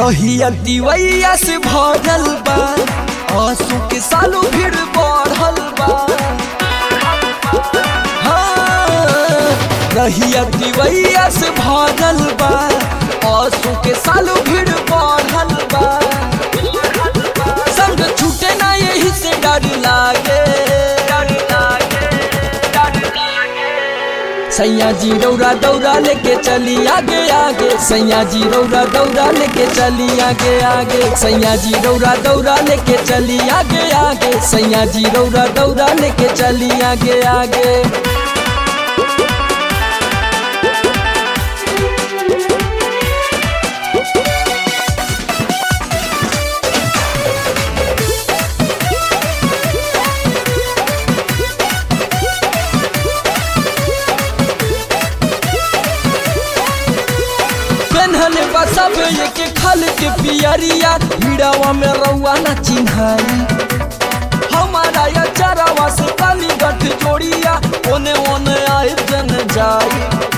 रहिया दिवैया से भरल बा आंसू के सालों भीड़ बढ़ल बा हाँ, रहिया दिवैया से भरल बा आंसू के सालों भीड़ बढ़ल बा संग छूटे ना यही से डर लागे सैया जी रौरा दौरा लेके चली आगे आगे सैया जी रौरा दौरा लेके चली आगे आगे सैया जी रौरा दौरा लेके चली आगे आगे सैया जी रौरा दौरा लेके चली आगे आगे पेन्हले बा सब एक खल के पियरिया भीड़ावा में रउआ ना चिन्हाई हमारा या चरावा से काली गठ जोड़िया ओने ओने आए जन जाई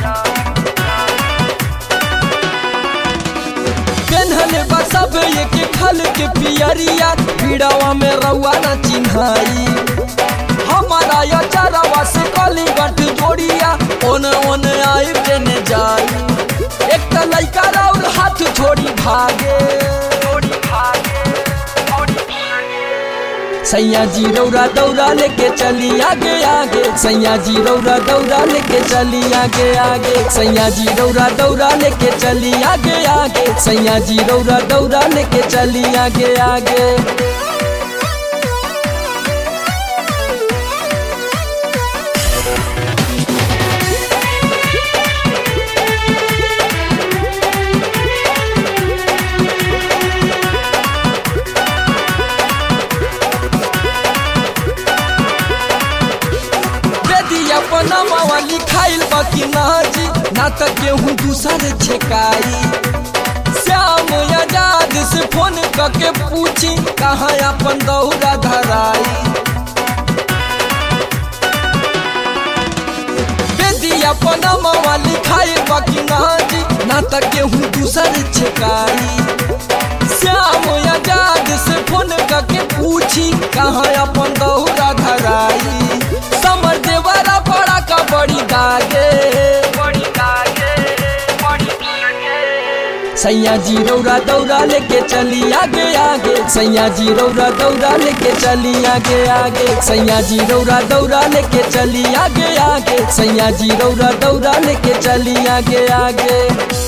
पेन्हले बा सब एक खल के पियरिया भीड़ावा में रउआ ना चिन्हाई हमारा या चरावा से काली गठ जोड़िया ओने ओने आए जन जाई एक त लइका और हाथ छोड़ी भागे सैया जी रौरा दौरा लेके चली आगे आगे सैया जी रौरा दौरा लेके चली आगे आगे सैया जी रौरा दौरा लेके चली आगे आगे सैया जी रौरा दौरा लेके चली आगे आगे बेदिया पनामा लिखाइल बाकी नाजी ना त केहू दूसर छेकाई श्याम आजाद से फोन करके पूछी कहाँ अपन दौरा धराई बेदिया पनामा लिखाइल बाकी नाजी ना त केहू दूसर छेकाई श्याम आजाद से फोन करके पूछी कहाँ अपन दौरा धराई समर देवरा बड़ा का बड़ी दागे सैया जी रौरा दौरा लेके चली आगे आगे सैया जी रौरा दौरा लेके चली आगे आगे सैया जी रौरा दौरा लेके चली आगे आगे सैया जी रौरा दौरा लेके चली आगे आगे